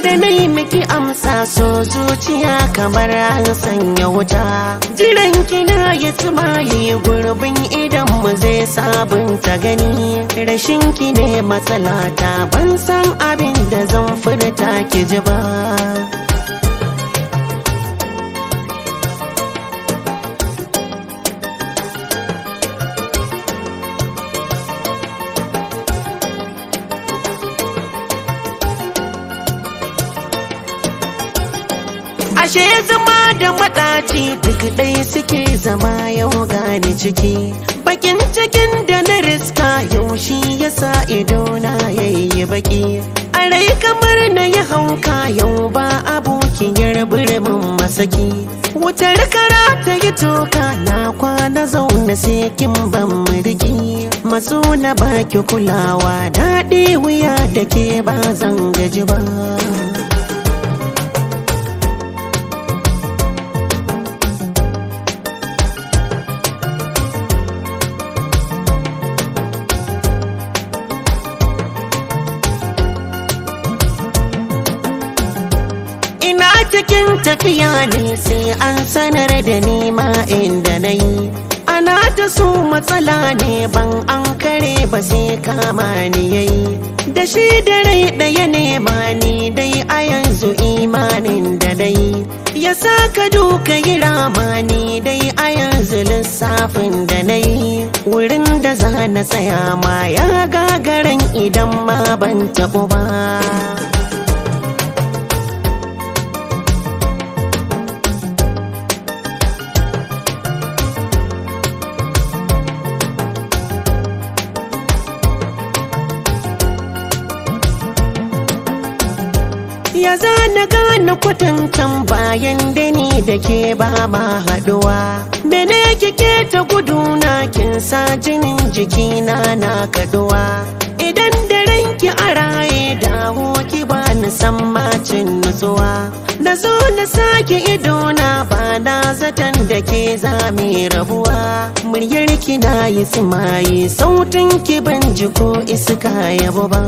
da na yi miki amsa so zuciya kamar an sanya wuta jiran kina ya tsimaye gurbin idan mu zai sabunta gani rashin ki ne matsalata ban san abin da zan furta ki ji ba ashe zama da maɗaci duk ɗaya suke zama yau gani ciki bakin cikin da na riska yau shi yasa ido na yayi baki a rai kamar na yi hauka yau ba abokin yarbirin masaki wutar kara ta yi toka na kwana zaune sai kin ban murgi maso na baki kulawa daɗi wuya da ke ba zan gaji ba ina cikin tafiya ne sai an sanar da nima inda na yi ana ta so matsala ne ban an kare ba sai kama ni yayi da shi da rai ɗaya nema ni dai a yanzu imanin da dai ya saka duka yi ramani dai a yanzu lissafin da na yi wurin da za na tsaya ma ya gagaran idan ma ban taɓo ba ya zana gane kwatantan bayan da ni da ke ba ma haduwa mene kike ta guduna kin sa jinin jikina na kaduwa idan da ranki a raye dawo ki ba ni san macin nutsuwa na zo na sake idona ba na zaton da ke zame rabuwa muryar ki na yi tsimaye sautin ki ban ji ko iska yabo ba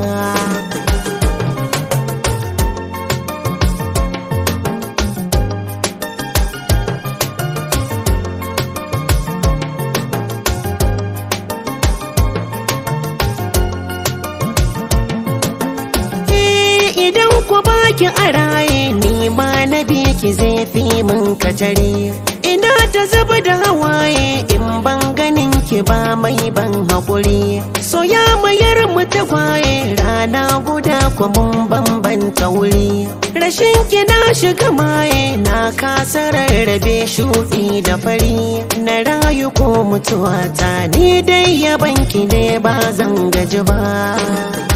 idan ku baki a raye ni ma na bi ki zai fi min kacare ina ta zuba da hawaye in ban ganin ki ba mai ban haƙuri so ya mayar mu ta kwaye rana guda ku mun bambanta wuri rashin ki na shiga maye na kasa rarrabe shuɗi da fari na rayu ko mutuwa ta ni dai yaban ki ne ba zan gaji ba